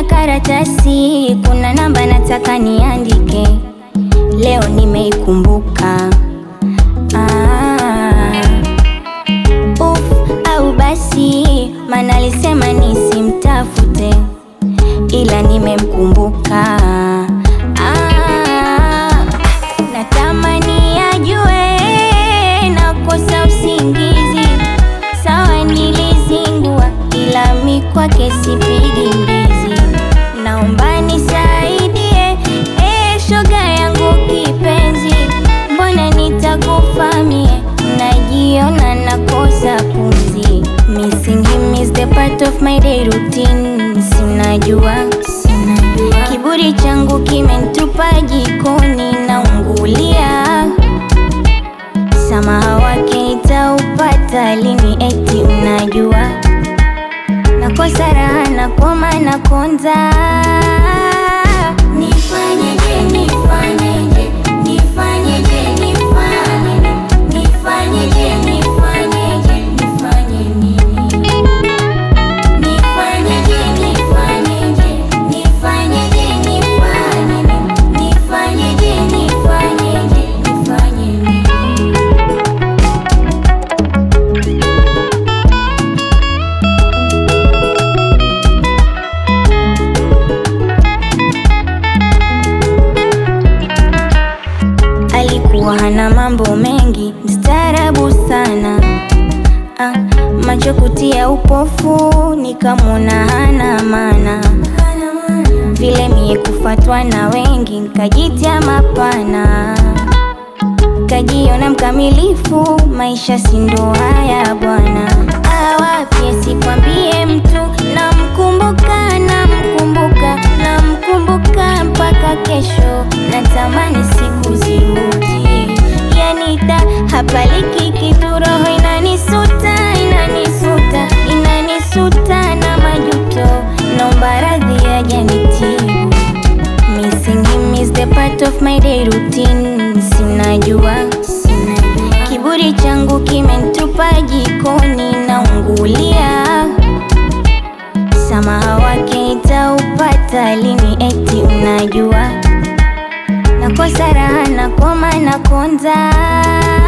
karatasi, kuna namba nataka niandike, leo nimeikumbuka. Ah, uf, au basi, maana alisema nisimtafute, ila nimemkumbuka. Ah, natamani ajue nakosa usingizi, sawa nilizingua, ila mi kwake sipigi mbizi. Naomba nisaidie, eh, shoga yangu kipenzi, mbona nitakufa mie, najiona nakosa pumzi. Missing him is the part of my day routine, sinajua kiburi changu kimenitupa jikoni, naungulia Samaha wake nitaupata lini? Eti unajua nakosa raha, nakoma, nakonza. Nifanyeje, nifanyeje, nifanyeje, nifanye nifanyeje, nifanyeje, nifanye nini? Nifanyeje, nifanyeje, nifanyeje, nifanye nini? Nifanyeje, nifanyeje, nifanye nini? Alikuwa hana mambo mengi, mstaarabu sana ah, macho kutia upofu, nikamwona hana maana vile mie kufatwa na wengi, nkajitia mapana, kajiona mkamilifu, maisha si ndo haya bwana. Awapye sikwambie mtu, namkumbuka, namkumbuka, namkumbuka mpaka kesho, natamani siku zirudi, yanita hapaliki kitu, roho inanisuta, inanisuta, inanisuta na majuto, naomba radhi ajanitibu. Missing him is the part of my day routine, sinajua kiburi changu kimenitupa jikoni, naungulia Samaha wake nitaupata lini? Eti unajua nakosa raha, nakoma, nakonza.